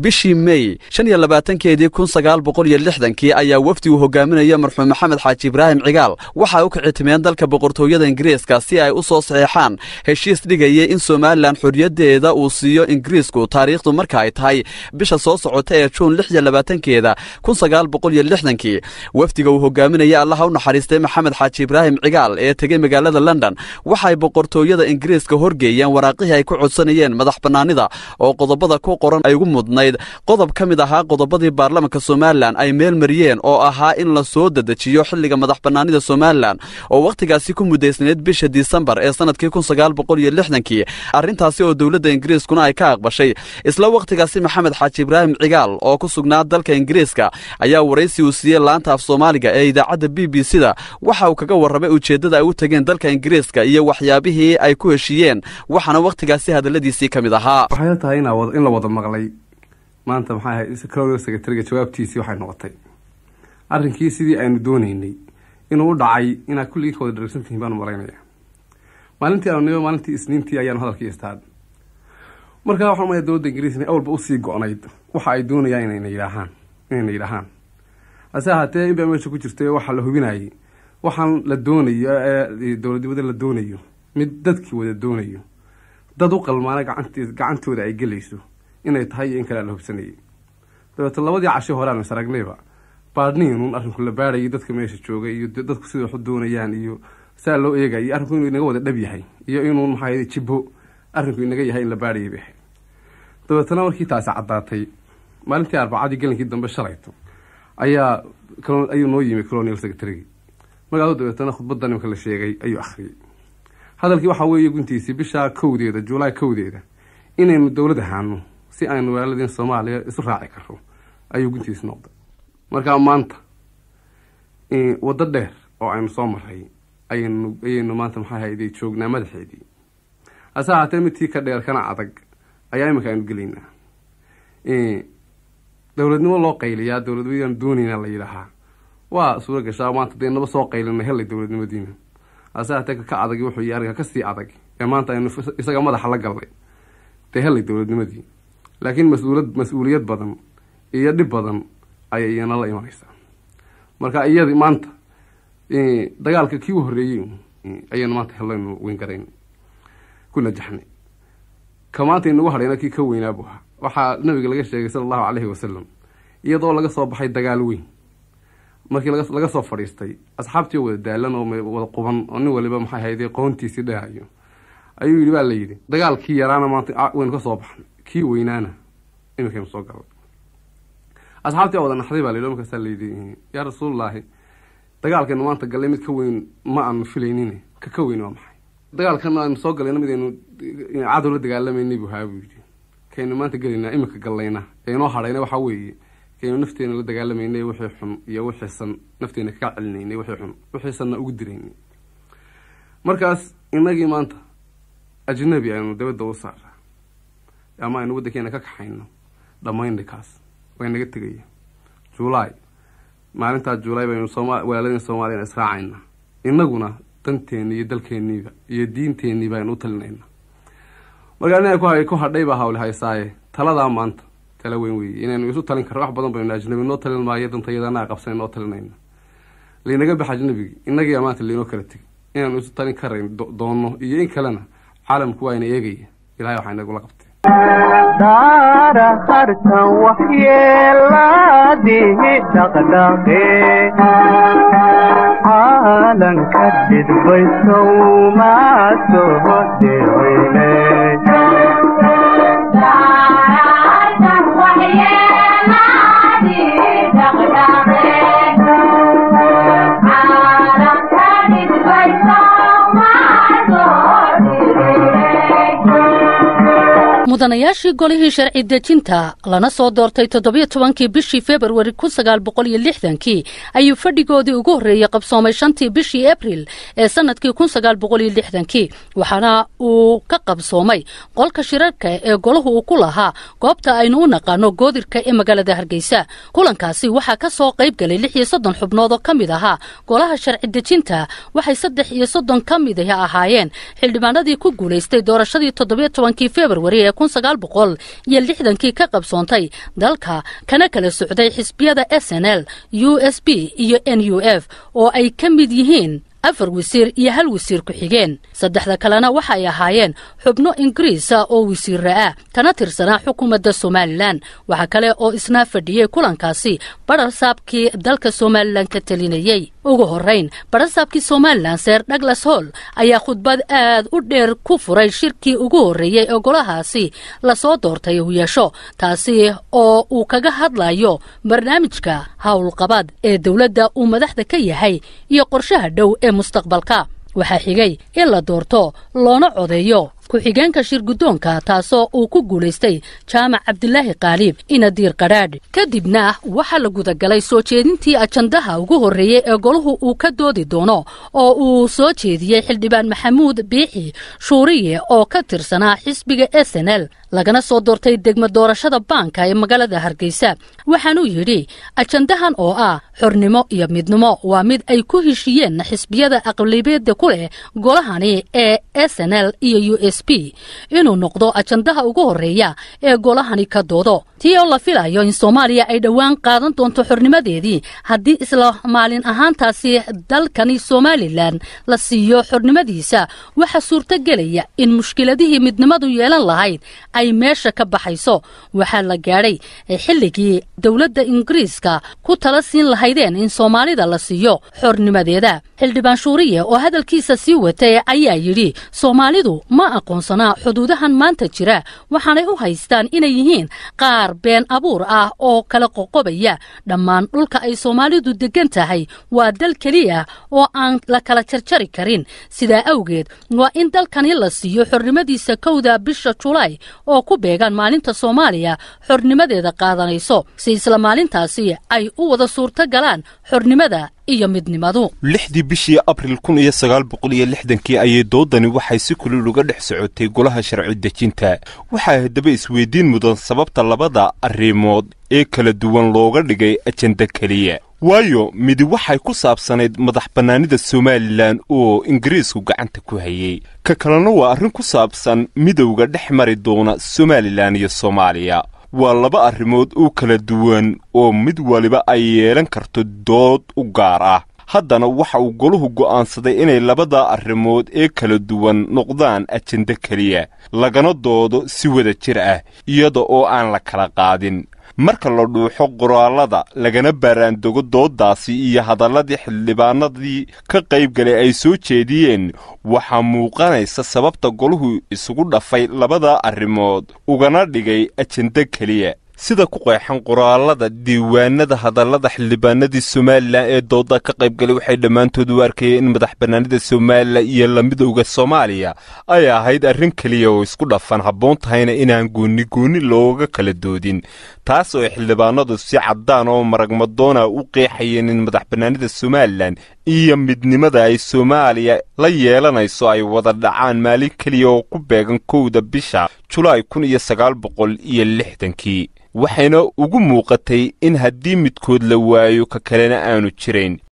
bishii mey shan iyo labaatankeedii kun sagaal boqol iyo lixdankii ayaa wafdi uu hogaaminaya marxuum maxamed xaaji ibraahim cigaal waxay u kicitimeen dalka boqortooyada ingiriiska si ay u soo saxeexaan heshiis dhigaya in somalilan xorriyaddeeda uu siiyo ingiriisku taariikhdu marka ay tahay bisha soo socota ee juun lix iyo labaatankeeda kun sagaal boqol iyo lixdankii wafdiga uu hogaaminaya allaha u naxariistay maxamed xaaji ibraahim cigaal ee tegey magaalada london waxay boqortooyada ingiriiska horgeeyeen waraaqihii ay ku codsanayeen madax bannaanida oo qodobada ku qoran ay ugu mudnayd qodob ka mid ahaa qodobadii baarlamanka somalilan ay meel mariyeen oo ahaa in la soo dedejiyo xilliga madax bannaanida somalilan oo wakhtigaasi ku muddaysnayd bisha disembar ee sannadkii kun sagaal boqol iyo lixdankii arrintaasi oo dowladda ingiriiskuna ay ka aqbashay isla wakhtigaasi maxamed xaaji ibraahim cigaal oo ku sugnaa dalka ingiriiska ayaa waraysi uu siiyey laanta af soomaaliga ee idaacadda b b c da waxa uu kaga warramay ujeeddada ay u tageen dalka ingiriiska iyo waxyaabihii ay ku heshiiyeen waxaana wakhtigaasi hadalladiisii ka mid ahaa waxay tahay in la wada maqlay maanta maxay ahayd colonial secretariga jawaabtiisii waxay noqotay arrinkii sidii aynu doonaynay inuu u dhacay inaad kulligii ka wada dharagsantihiin baanu malaynaya maalintii aanu nimo maalintii isniintii ayaanu hadalkii istaad markaa waxaan umaya dowladda ingiriis inay awalba usii go-nayd waxa ay doonayaan inayna yidhaahaan inayna yidhaahaan hase ahaatee inbaa meesha ku jirtay waxaa la hubinayay waxaan la doonayo ee dowladnimada la doonayo mid dadkii wada doonayo dad u qalmaana gacant gacantooda ay gelayso inay tahay iyo in kale la hubsanayay dabeeto labadii casho hore aanu is aragnayba baadhniinuun arrinku la baadhayay dadka meesha joogay iyo dadku sida waxu doonayaan iyo saa loo eegayay arrinku inuu inaga wada dhab yahay iyo inuun maxaa jibbo arrinku inaga yahay in la baadhayay bay ahayd dabeetana markii taasi caddaatay maalintii arbacadii gelinkii dambe shalayto ayaa ayuu noo yimi colonial secretarygii magaalo dabeetana khudbadda nimka la sheegay ayuu akhriyey hadalkii waxaa weeye guntiisii bisha kowdeeda juulaay kowdeeda inaynu dowlad ahaano si aynu walaaladeen soomaaliya isu raaci karo ayuu guntiisi noqday markaa maanta waddo dheer oo aynu soo maray ayaynu ayaynu maanta maxaa hayday joognaa madaxeedii hase ahaatee midtii ka dheer kana adag ayaa iminka aynu gelaynaa dowladnimo loo qayliyaa dowladnimadaan doonaynaa la yidhaahaa waa suura gashaa maanta dee naba soo qaylina helay dowladnimadiina hase ahaatee ka adag wuxuu yii arrinka kasii adag ee maanta aynu isaga madaxa la galnay dee helay dowladnimadii laakiin mas-uulad mas-uuliyad badan iyo dhib badan ayay iyana la imanaysaa marka iyadi maanta dagaalka kii u horreeyey ayaynu maanta hellaynu weyn ku najaxnay ka maanta inagu hadhayna kii ka weynaabu ahaa waxaa nabiga laga sheegay sala allahu caleyhi wasalam iyadoo laga soo baxay dagaal weyn markii laga soo fadhiistay asxaabtii wada daalan oo wada quban oo nin waliba maxay hayday qoontiisii dheerayo ayuu yidhi baa la yidhi dagaalkii yaraana maanta waynu ka soo baxnay kii weynaana iminkaynu soo galnay asxaabtii wada naxday baa la yidhi markaasaa layidhi yaa rasuulullaahi dagaalkaynu maanta gallay mid ka weyn ma aanu filaynin ka ka weyn waa maxay dagaalkan aynu soo galayna mid aynu cadow la dagaalamayna buu haa buu yidhi kaynu maanta gelaynaa iminka gallayna ee inoo hadhayna waxaa weeye kaynu nafteena la dagaalamaynay wixii xun iyo wixiisan nafteena kaga celinaynay wixii xun wixiisanna ugu diraynay markaas inagii maanta ajnabi aynu dabadda u saaraa ama aynu waddankeena ka kaxayno dhammaynay kaas way naga tegaya juulaay maalintaa juulaay baynu sooma walaaladeen soomaaliyana israacayna inaguna danteeni iyo dalkeeniiba iyo diinteeniiba aynu u talinayna markaa ina ku hadhay baa hawle haysaaye taladaa maanta tala weyn weeye inaynu isu talin karno wax badan baynu ajnabi noo talin maayo dantayadana qabsan noo talinayna laynaga bax ajnabigii inagii maanta laynoo kala tegay inaanu isu talin karayn doono iyo in kalena caalamku waa ina eegaya ilahay waxaa inagula qabtay daara hartan waxyeelaadihi dhaqdhaqe caalanka dhidbaysow maa soo dhicine mudanayaashii golihii sharci dejinta lana soo doortay toddobiyo tobankii bishii februari kun sagaal boqol iyo lixdankii ayuu fadhigoodii ugu horreeyey qabsoomay shantii bishii abril ee sannadkii kun sagaal boqol iyo lixdankii waxaana uu ka qabsoomay qolka shirarka ee golahu uu ku lahaa goobta aynu u naqaano goodirka ee magaalada hargeysa kulankaasi waxaa ka soo qayb galay lix iyo soddon xubnood oo ka mid ahaa golaha sharci dejinta waxay saddex iyo soddon ka mid ahaayeen xildhibaanadii ku guulaystay doorashadii toddobiyo tobankii februari ee kun sagaal boqol iyo lixdankii ka qabsoontay dalka kana kala socday xisbiyada s n l u s b iyo n u f oo ay ka mid yihiin afar wasiir iyo hal wasiir ku-xigeen saddexda kalena waxay ahaayeen xubno ingiriisa oo wasiira ah kana tirsanaa xukuumadda somalilan waxaa kale oo isna fadhiyey kulankaasi badharsaabkii dalka somalilan ka talinayey ugu horrayn badharsaabkii somalilan seer douglas hall ayaa khudbad aad u dheer ku furay shirkii ugu horreeyey ee golahaasi lasoo doortay uu yeesho taasi oo uu kaga hadlayo barnaamijka howlqabad ee dowladda uu madaxda ka yahay iyo qorshaha dhow ee mustaqbalka waxaa xigay in la doorto loona codeeyo ku-xigeenka shir guddoonka taasoo uu ku guulaystay jaamac cabdilaahi kaaliib inadiir qadhaadh kadibna waxaa la gudagalay soo jeedintii ajandaha ugu horreeyey ee golahu uu ka doodi doono oo uu soo jeediyey xildhibaan maxamuud biixi shuuriye oo ka tirsanaa xisbiga s n l lagana soo doortay degmo doorashada baanka ee magaalada hargeysa waxaanuu yidhi ajandahan oo ah xornimo iyo midnimo waa mid ay ku heshiiyeen xisbiyada aqlibeedda ku leh golahani ee s n l iyo u s b inuu noqdo ajandaha ugu horreeya ee golahani ka doodo tii oo la filayo in soomaaliya ay dhowaan qaadan doonto xornimadeedii haddii isla maalin ahaantaasi dalkani somalilan la siiyo xornimadiisa waxaa suurtogelaya in mushkiladihii midnimadu yeelan lahayd ay meesha ka baxayso waxaa la gaadhay xilligii dowladda ingiriiska ku tala siin lahaydeen in soomaalida la siiyo xornimadeeda xildhibaan shuuriye oo hadalkiisa sii watay ayaa yidhi soomaalidu ma aqoonsanaa xuduudahan maanta jira waxaanay u haystaan inay yihiin qaar been abuur ah oo kala qoqobaya dhammaan dhulka ay soomaalidu deggan tahay waa dal keliya oo aan la kala jarjari karin sidaa awgeed waa in dalkani la siiyo xornimadiisa kowda bisha julaay oo ku beegan maalinta soomaaliya xornimadeeda qaadanayso si isla maalintaasi ay u wada suurto galaan xornimada iyo midnimadu lixdii bishii abril kun iyo sagaal boqol iyo lixdankii ayay doodani waxay si kulil uga dhex socotay golaha sharci dejinta waxaa haddaba isweydiin mudan sababta labada arrimood ee kala duwan looga dhigay ajenda keliya waayo midi waxay ku saabsanayd madax bannaanida somalilan oo ingiriisku gacanta ku hayey ka kalena waa arrin ku saabsan midowga dhex mari doona somalilan iyo soomaaliya waa laba arrimood oo kala duwan oo mid waliba ay yeelan karto dood u gaar ah haddana waxa uu goluhu go'aansaday inay labada arrimood ee kala duwan noqdaan ajenda keliya lagana doodo si wada jir ah iyada oo aan la kala qaadin marka la dhuuxo qoraallada lagana baaraandogo dooddaasi iyo hadalladii xildhibaanadii ka qaybgalay ay soo jeediyeen waxaa muuqanaysa sababta goluhu isugu dhafay labada arrimood ugana dhigay ajenda keliya sida ku qeexan qoraallada diiwaanada hadallada xildhibaanadii somalilan ee dooda ka qaybgalay waxay dhammaantood u arkayeen in madax bannaanida somalilan iyo la midowda soomaaliya ay ahayd arrin keliya oo isku dhafan habboon tahayna inaan goonni goonni looga kala doodin taas oo xildhibaanadu si caddaan oo maragmadoona u qeexayeen in madax bannaanida somalilan iyo midnimada ay soomaaliya la yeelanayso ay wada dhacaan maalin keliya oo ku beegan kowda bisha julaay kun iyo sagaal boqol iyo lixdankii waxayna ugu muuqatay in haddii midkood la waayo ka kalena aanu jirayn